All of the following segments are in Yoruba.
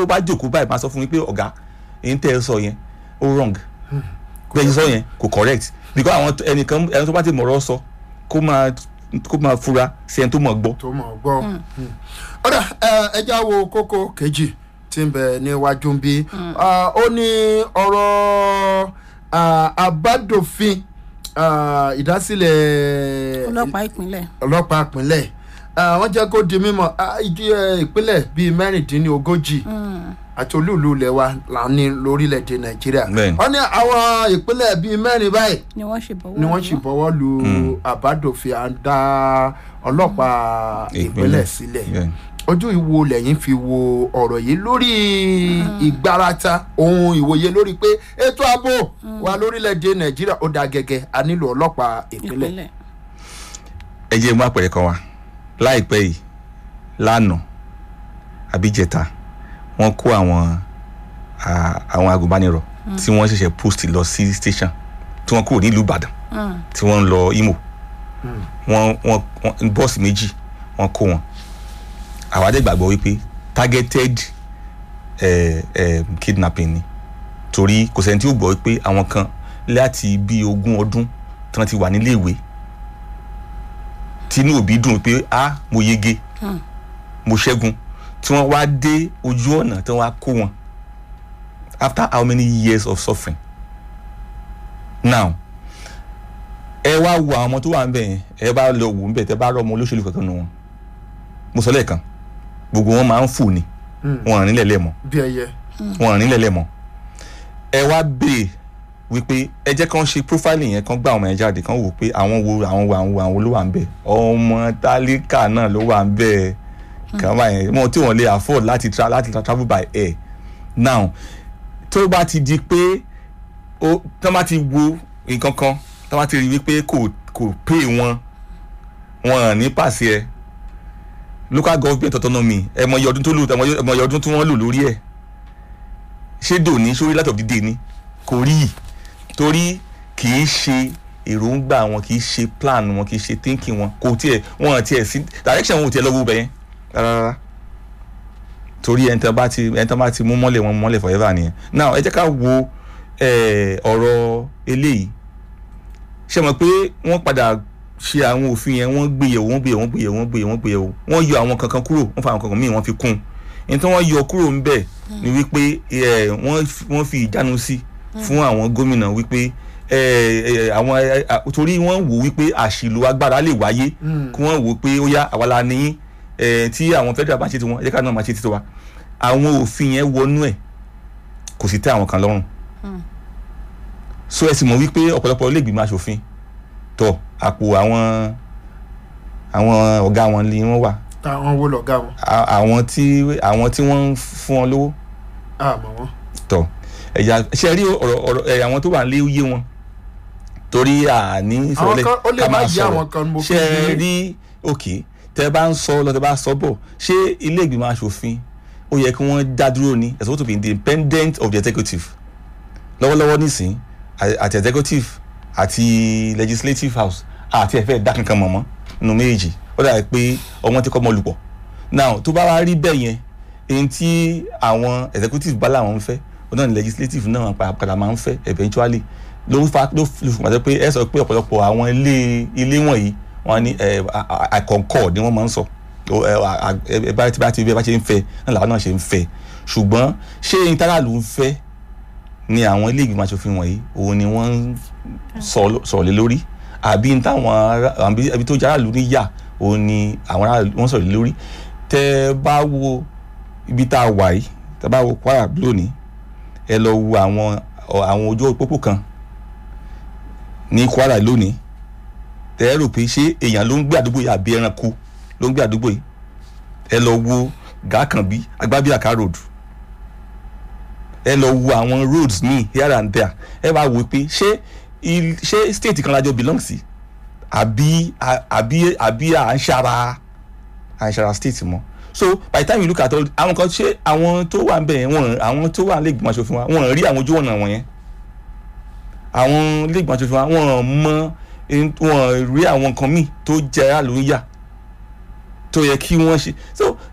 ó bá jókòó báyìí máa sọ fún mi pé ọ̀gá èyí tẹ́ ẹ sọ yẹn ó wrong bẹ́ẹ̀ ṣe sọ yẹn kò correct because àwọn tó- ẹnìkan ẹni tó bá ti mọ̀rọ̀ sọ kó máa kó máa fura sí ẹni tó mọ̀ gbọ́. tó mọ̀ gbọ́. ọ̀dà ẹja wo kókó kejì tí ń bẹ níwájú ń bí Ah, ó ní ọ̀rọ̀ ah, àbádòfin ah, ìdásílẹ̀ ọlọ́pàá ìpínlẹ̀ ọlọ́pàá ìpínlẹ̀ Ah, wọ́n jẹ́ kó di mímọ̀ ah, ìdí, eh, ìpínlẹ̀ bíi mẹ́rìndínlógójì àti olúùlú ilẹ̀ wa là ń ní lórílẹ̀‐èdè nàìjíríà Bẹ́ẹ̀ni. wọ́n ní àwọn ìpínlẹ̀ bíi mẹ́rin báyìí ni wọ́n ṣe bọ̀wọ́ ni wọ́n sì bọ́wọ́ lu àbádòfin à ń dá ọlọ́pàá ìpínlẹ̀ sílẹ̀ Yeah. ojú ìwo lẹ́yìn fi wo ọ̀rọ̀ yìí lórí ìgbárata ohun ìwòye lórí pé ètò ààbò wa lórílẹ̀‐èdè nàìjíríà ó da gẹ́gẹ́ a nílò ọlọ́pàá ìpínlẹ̀. ìpínlẹ̀ ẹ jẹ́ mú àpẹẹrẹ kan wá láìpẹ́ yìí lánàá àbíjẹta wọ́n kó àwọn à, àwọn agùnbánirọ̀ tí wọ́n ṣẹ̀ṣẹ̀ post lọ sí station tí wọ́n kúrò nílùú ìbàdàn tí wọ́n ń lọ imo wọ́n wọ́n wọ́n bọ́ọ̀sì méjì wọ́n kó wọn àwa dẹ̀ gbàgbọ́ wípé targeted eh, eh, kidnapping ni torí kò sẹ́ni tí ó gbọ́ wípé àwọn kan láti bí ogún ọdún tí wọ́n ti wà nílé ìwé tínú òbí dùn pé a mo yege mo ṣẹ́gun tí wọ́n wá dé ojú ọ̀nà tí wọ́n á kó wọn after how many years of suffering now ẹ wá wo àwọn ọmọ tó wà ń bẹ̀ yẹn ẹ bá lọ wò ń bẹ̀ tẹ́ bá rọ ọmọ olóṣèlú kankan nù wọn mo sọ lẹ́ẹ̀kan gbogbo wọn máa ń fò ni wọn à nílẹ̀ lẹ́ẹ̀mọ́ bí ẹyẹ wọn à nílẹ̀ lẹ́ẹ̀mọ́ ẹ wá béè wípé ẹ jẹ́ kán ṣe profiling yẹn kán gbá àwọn yẹn jáde kán wò pé àwọn wo àwọn wo àwọn wo àwọn ló wà ń bẹ̀ ọmọ tálíkà náà ló wà ń bẹ̀ kàn bá yẹn wọn tí wọn lè afford láti tra láti tra travel by air now tó bá ti di pé ó tó bá ti wo nǹkan kan tó bá ti rí wípé kò kò pè wọn wọn à ní pàṣẹ ẹ local government autonomy ẹ mọ iye ọdún tó lò ẹ mọ iye ọdún tí wọ́n lò lórí ẹ̀ ṣé dòní sórí láti ọ̀dídé ni kò rí i torí kì í ṣe èròǹgbà wọn kì í ṣe plan wọn kì í ṣe thinking wọn kò tiẹ̀ wọn tiẹ̀ sí direction wọn ò tiẹ̀ lọ́wọ́ bẹ̀yẹn rárá torí ẹni tán bá ti ẹni tán bá ti mú mọ́lẹ̀ wọn mọ́lẹ̀ forever nìyẹn now ẹ jẹ́ ká wo eh, ọ̀rọ̀ eléyìí ṣe mọ̀ pé wọ́n padà ṣe àwọn òfin yẹn wọ́n gbéyẹ̀wò wọ́n gbéyẹ̀wò wọ́n gbéyẹ̀wò wọ́n gbéyẹ̀wò wọ́n gbéyẹ̀wò wọ́n yọ àwọn kankan kúrò wọ́n fa àwọn kankan míì wọ́n fi kún un ní tí wọ́n yọ kúrò ń bẹ̀ ni wípé eh, wọ́n f- wọ́n fi ìjánu sí fún àwọn gómìnà wípé eh, eh, àwọn eh, ah, torí wọ́n wò wípé àṣìlò agbára lè wáyé kí wọ́n wò pé ó yá àwa la ní eh, tí àwọn federal bá ṣe tiwọn ẹ jẹ́ ká náà máa ṣe tiwa àwọn òfin yẹn wọnú ẹ̀ kò sì tẹ́ àwọn kan lọ́rùn so ẹ sì mọ̀ wípé ọ̀pọ̀lọpọ̀ ilé ìgbìmọ̀ asòfin tọ̀ àpò àwọn àwọn ọ̀gá wọn ni wọ́n wà táwọn wo lọ̀gá wọn À- àwọn tí àwọn tí wọ́n ń fún wọn lówó àmọ́ wọn. tọ̀ ẹ̀yà ṣe rí ọ̀rọ̀ ọ̀rọ̀ ẹ̀ àwọn tó wà nílé yé wọn torí àní Àwọn kan- ó lè ká má máa yé sọ̀rọ̀. àwọn kan mo fi ṣe bínú. rí òkè tẹ bá ń sọ lọ tẹ bá sọ bọ̀ ṣé ilé ìgbìmọ̀ asòfin ó yẹ kí wọ́n dá dúró ni it's supposed to be independent of the executive lọ́wọ́lọ́wọ́ nísìn à- àti executive àti legislative house àti ẹ̀fẹ́ dá kankan mọ̀ mọ́ nínú méjì ó dàbí pé ọmọ ti kọ́ mọ́ lùpọ̀ now tó bá wá rí bẹ́ẹ̀ yẹn èyí tí àwọn executive bá làwọn ń fẹ́ ó náà ní legislative náà pa- padà máa ń fẹ́ eventually ló ń fa ló fi fún wa pé ẹ sọ pé ọ̀pọ̀lọpọ̀ àwọn ilé ilé wọ̀nyí wọ́n ní ẹ I concord ni wọ́n máa ń sọ Ó, ẹ, à- à- ẹ bá ti bá ti bí ẹ bá ṣe ń fẹ́ náà làwọn náà ṣe ń fẹ́ ṣùgbọ́n ṣé intanálù ń fẹ́ ni àwọn ilé ìgbìmọ̀ asòfin wọ̀nyí òun ni wọ́n ń sọ- sọ̀rọ̀ lé lórí àbí n táwọn ará- àbí àbí tó jẹ́ aráàlú níyà òun ni àwọn aráàlú wọ́n sọ̀rọ̀ lé lórí tẹ́ ẹ bá wo ibi tá a wà yìí tẹ́ ẹ bá wo Kwara lónìí ẹ lọ wo àwọn ọ- àwọn ojú òpópó kan ní Kwara lónìí tẹ́ ẹ rò pé ṣé èèyàn ló ń gbé àdúgbò yìí àbí ẹranko ló ń gbé àdúgbò yìí ẹ lọ wo Gàkànbí Agbábíàká road ẹ lọ wo àwọn roads ní here and there ẹ wá wò pé ṣé il- ṣé state kan lájọ belong sí àbí à- àbí àbí à ń ṣara à ń ṣara state mọ́ so by the time you look at all àwọn kan ṣé àwọn tó wà ń bẹ̀ yẹn wọ́n àwọn tó wà lẹ́gbọ̀n aṣòfin wa wọ́n rí àwọn ojú ọ̀nà wọ̀nyẹn àwọn lẹ́gbọ̀n aṣòfin wa wọ́n mọ ẹni- wọ́n rí àwọn nǹkan míì tó jẹ́ aráàlú ń yà tó yẹ kí wọ́n ṣe so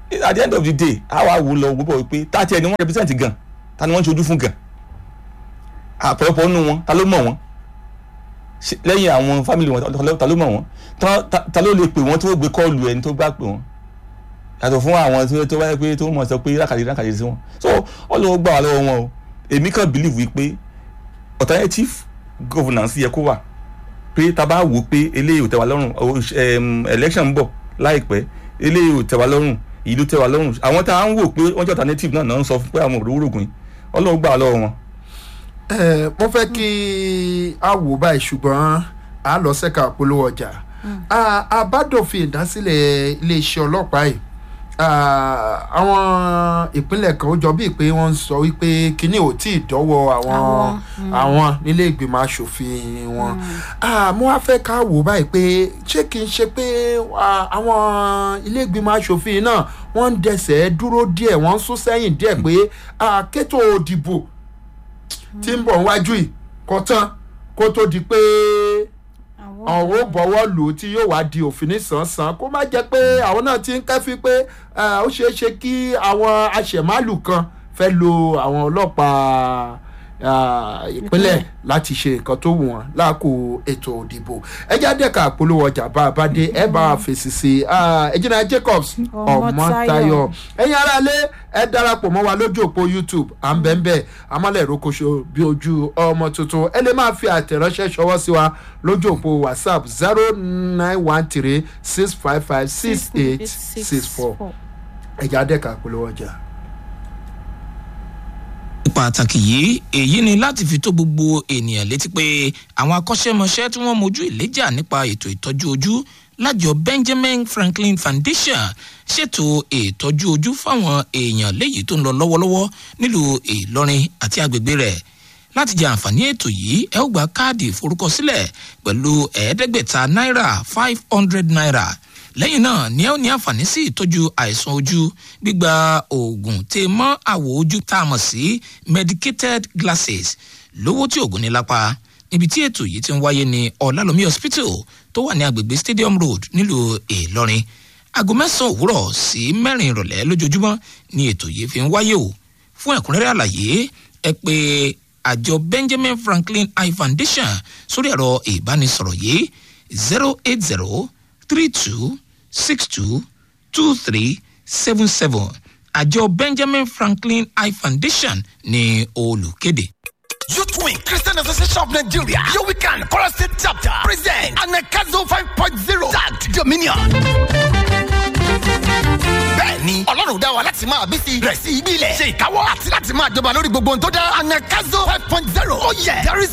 at the end of the day a wá wò lọ gbogbo pé tá tiẹ̀ ni wọ́n represent gan ta ni wọ́n ń ṣojú fún gan àpọ̀lọpọ̀ nínú wọn ta ló mọ̀ wọ́n Ṣé- lẹ́yìn àwọn family wọn ta ló- ta ló mọ̀ wọ́n Ta- ta- ta ló lè pè wọ́n tó gbé kọ́ọ̀lù ẹni tó gbà pè wọ́n yàtọ̀ fún àwọn tó tó wáyé pé tó mọ̀ sọ pé rákàdé rákàdé sí wọn so ọlọ́wọ́ gbà wá lọ́wọ́ wọn o èmi kàn believe wípé alternative governance yẹ kó wà pé tá a bá wò ó pé eléyìí ò tẹ́ wa lọ́rùn o- em, election ń bọ̀ láìpẹ́ eléyìí ò tẹ́ wa lọ́rùn ìlú tẹ́ wa lọ́rùn àwọn tá a ń wò pé wọ́n jẹ́ alternative náà náà ń sọ fún pé àwọn òróró rògùn yìí ọlọ́wọ́ gbà wá lọ́wọ́ wọn. ẹ mo fẹ́ kí a wò báyìí ṣùgbọ́n a lọ sẹ́ka polówó ọjà Ah, àbádòfin ìdásílẹ̀ iléeṣẹ́ ọlọ́pàá yìí ah, àwọn ìpínlẹ̀ kan ó jọ bíi pé wọ́n ń sọ wípé kínní ò tí ì dọ́wọ́ àwọn Àwọn, àwọn nílé ìgbìmọ̀ asòfin wọn Ah, mo wá fẹ́ ká wò báyìí pé ṣé kìí ṣe pé ah, àwọn ilé ìgbìmọ̀ asòfin náà wọ́n ń dẹsẹ̀ dúró díẹ̀ wọ́n ń sún sẹ́yìn díẹ̀ pé ah, kétò òdìbò tí ń bọ̀ wájú yìí kọ́ tán kó tó di pé ọ̀hún ó bọ̀wọ́ lù ú tí yóò wá di òfin nísànsán kó má jẹ́ pé àwọn náà ti ń kẹ́fí pé eh, ó ṣeé ṣe kí àwọn aṣẹ̀málù kan fẹ́ lo àwọn ọlọ́pàá ah, ìpínlẹ̀ láti ṣe nǹkan tó wù wọ́n láàkó ètò òdìbò ẹjẹ́ àdẹ́ka àpolówó ọjà bá a bá dé ẹ bá a fèsì sí i ẹjìnà Jacobs Ọmọ́táyọ̀. Ọmọ́táyọ̀ ẹ̀yin aráalé ẹ darapọ̀ mọ́ wa lójú òpó youtube à ń bẹ̀ ń bẹ̀ amálẹ̀ ìrókòṣo bí ojú ọmọ tuntun ẹ lè máa fi àtẹ̀ránṣẹ́ ṣọwọ́ sí wa lójú òpó whatsapp zero nine one three six five five six eight six four ẹ̀jẹ̀ adẹ́ka polówó ọjà. pàtàkì yìí èyí ni láti fi tó gbogbo ènìyàn létí pé àwọn akọ́ṣẹ́mọṣẹ́ tí wọ́n mojú ìléjà nípa ètò ìtọ́jú ojú lájọ benjamin franklin foundation ṣètò ìtọ́jú ojú fáwọn èèyàn léyìí tó ń lọ lọ́wọ́lọ́wọ́ nílùú ìlọrin àti agbègbè rẹ̀ láti jẹ àǹfààní ètò yìí ẹ ó gba káàdì ìforúkọsílẹ̀ pẹ̀lú ẹ̀ẹ́dẹ́gbẹ̀ta náírà five hundred naira lẹ́yìn náà ni ẹ ó ní àǹfààní sí ìtọ́jú àìsàn ojú gbígba oògùn tè mọ́ àwọ̀ ojú tá a mọ̀ sí medicated glasses lówó tí oògùn ní lápá níbi tí ètò yìí ti ń wáyé ní ọ̀làlómi hospital tó wà ní agbègbè stadium road nílùú ìlọrin aago mẹ́sàn-án òwúrọ̀ sí mẹ́rin ìrọ̀lẹ́ lójoojúmọ́ ni ètò yìí fi ń wáyé o fún ẹ̀kúnrẹ́rẹ́ àlàyé ẹ pé àjọ benjamin franklin eye foundation sórí ẹ̀rọ ìbánisọ̀rọ̀ yìí zero eight zero three two six two two three seven seven àjọ benjamin franklin eye foundation ní olùkéde. Youth Wing Christian Association of Nigeria, your weekend Chorus State Chapter, present Anakazo 5.0 tagged Dominion. Bẹ́ẹ̀ni, Ọlọ́run dá wa láti máa bí sí rẹ̀ sí ibi ilẹ̀, ṣe ìkáwọ́ àti láti máa jọba lórí gbogbo ohun tó dá Anakazo 5.0. Oh yeah, there is